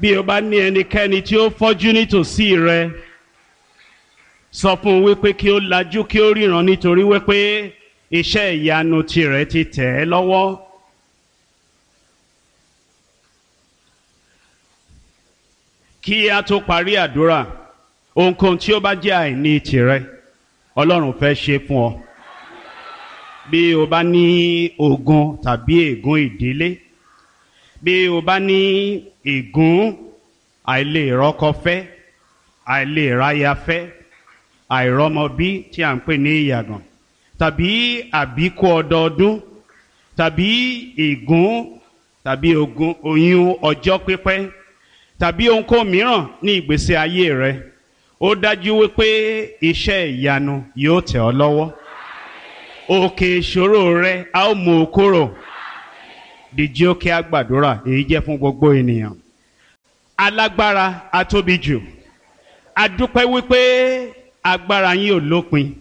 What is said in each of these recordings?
bí o bá ní ẹnikẹ́ni tí ó fọ́jú nítòsí rẹ sọ fún un wípé kí ó lajú kí ó ríran nítorí wípé iṣẹ́ ìyanu tirẹ̀ ti tẹ̀ ẹ́ lọ́wọ́. kí a tó parí àdúrà ohunkóhun tí ó bá jẹ́ àìní tirẹ̀ ọlọ́run fẹ́ ṣe fún ọ bí o bá ní ogun tàbí ègún ìdílé bí o bá ní ègún àìlèrọ́kọfẹ́ àìlèráyafẹ́ àìrọ́mọbí tí à ń pè ní ìyàgàn tàbí àbíkú ọdọọdún tàbí ègún tàbí ogun oyún ọjọ́ pípẹ́ tàbí ohunkóhun mìíràn ní ìgbésí ayé rẹ ó dájú wípé iṣẹ́ ìyanu yóò tẹ̀ ọ́ lọ́wọ́ òkè ìṣòro rẹ a ó mú o kúrò dìjí ó kí a gbàdúrà èyí jẹ́ fún gbogbo ènìyàn alágbára atóbi jù adúpẹ́ wípé agbára yín ò lópin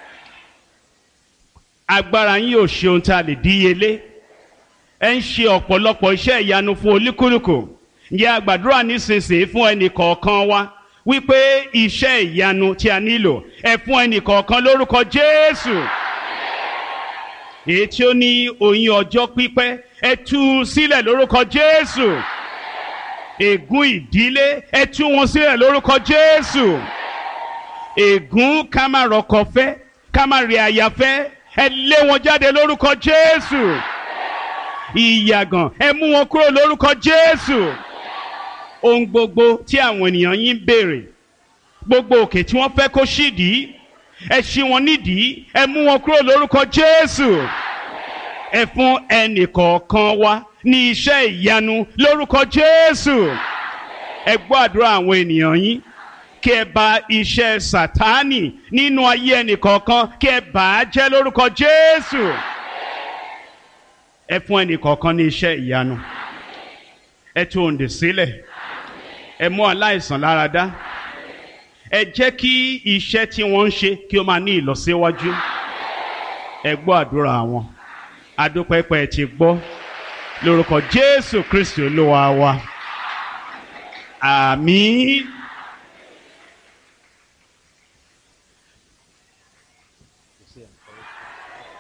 agbára yín ò ṣe ohun tá a lè díyelé ẹ ń ṣe ọ̀pọ̀lọpọ̀ iṣẹ́ ìyanu fún olúkúlùkù ǹjẹ́ a gbàdúrà nísinsìnyí fún ẹnì kọ̀ọ̀kan wa wípé iṣẹ́ ìyanu tí a nílò ẹ fún ẹnì kọ̀ọ̀kan lórúkọ Jésù èyí tí ó ní oyún ọjọ́ pípẹ́ ẹ tú u sílẹ̀ lórúkọ Jésù ègún ìdílé ẹ tú wọn sílẹ̀ lórúkọ Jésù ègún ká má rọkọ fẹ́ ká má rí aya fẹ́ ẹ lé wọn jáde lórúkọ Jésù ìyàgàn ẹ mú wọn kúrò lórúkọ Jésù ohun gbogbo tí àwọn ènìyàn yín béèrè gbogbo òkè tí wọ́n fẹ́ kó ṣídìí ẹ ṣí wọn nídìí ẹ mú wọn kúrò lórúkọ Jésù ẹ fún ẹnì kọ̀ọ̀kan wa ní iṣẹ́ ìyanu lórúkọ Jésù ẹ gbọ́ àdúrà àwọn ènìyàn yín kí ẹ bà iṣẹ́ Sátánì nínú ayé ẹnì kọ̀ọ̀kan kí ẹ bà á jẹ́ lórúkọ Jésù ẹ fún ẹnì kọ̀ọ̀kan ní iṣẹ́ ìyanu ẹ tú òǹdè sílẹ̀ ẹ mú aláìsàn lára dá ẹ jẹ́ kí iṣẹ́ tí wọ́n ń ṣe kí ó máa ní ìlọsíwájú ẹ gbọ́ àdúrà wọn adúpẹ́pẹ́ ti gbọ́ lórúkọ Jésù Kristi Olúwa wa àmín.